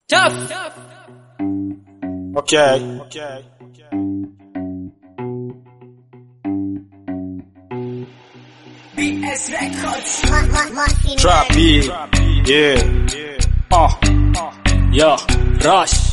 Tough. Okay. Okay. BS Records. Trap beat. Yeah. Uh. Yeah. Rush.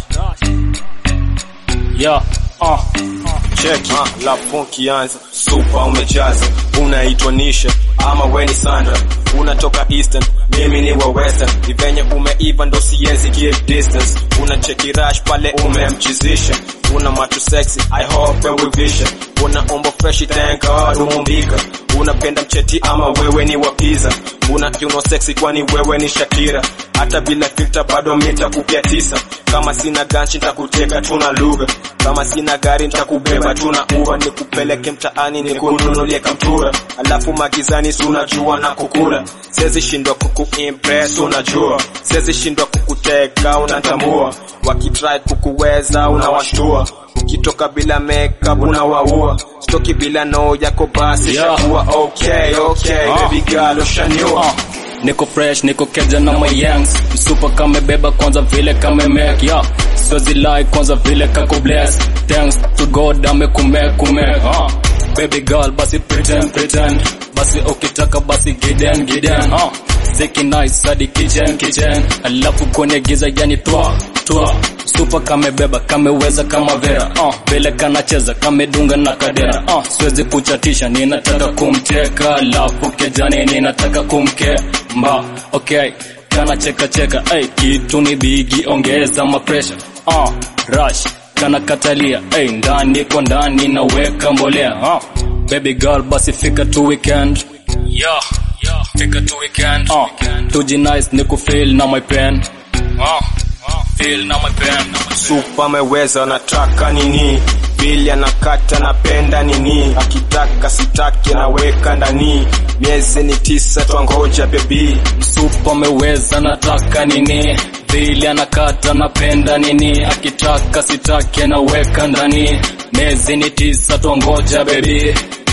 Yeah. Uh. Check la funky anza super umejaza unaitwa Nisha ama weni Sandra unatoka Eastern mimi ni wa Western ivenye umeiva ndo siwezi give distance una cheki rush pale umemchizisha una macho sexy I hope we vision una umbo fresh thank God umumbika unapenda mcheti ama wewe ni wa pizza una kiuno sexy kwani wewe ni Shakira hata bila filter bado mita kupia tisa kama sina ganchi nitakuteka tuna lugha kama sina gari nitakubeba tuna uva nikupeleke mtaani nikununulie kamtura alafu magizani sunajua na kukula siwezi shindwa kukuimpress unajua siwezi shindwa kukuteka unatambua wakitry kukuweza unawashtua ukitoka bila makeup unawaua stoki bila no yako basi Yeah. shakuwa okay okay Ah. baby girl ushaniua Uh, niko fresh niko keja na my yangs msupa kamebeba kwanza vile kamemake yeah. siwezi lie kwanza vile kako bless thanks to god amekume uh. baby girl basi pretend pretend basi ukitaka basi giden giden uh. Ziki nice hadi kitchen kitchen alafu kwenye giza yani twa twa Super kamebeba kameweza kama vera uh, vile kanacheza kamedunga na kadera uh, siwezi kuchatisha ninataka kumteka alafu kejani ninataka kumkemba okay kana cheka cheka ay, kitu ni bigi ongeza mapresha uh, rush kana katalia ay, ndani kwa ndani naweka mbolea uh, baby girl basi fika tu weekend yeah, yeah, fika tu weekend uh, tuji nice ni kufeel na my pen uh, uh, feel na my pen Super ameweza anataka nini Bili anakata napenda nini akitaka sitaki anaweka ndani miezi ni tisa twangoja bebi Supa ameweza nataka nini vile anakata napenda nini akitaka sitaki anaweka ndani miezi ni tisa twangoja bebi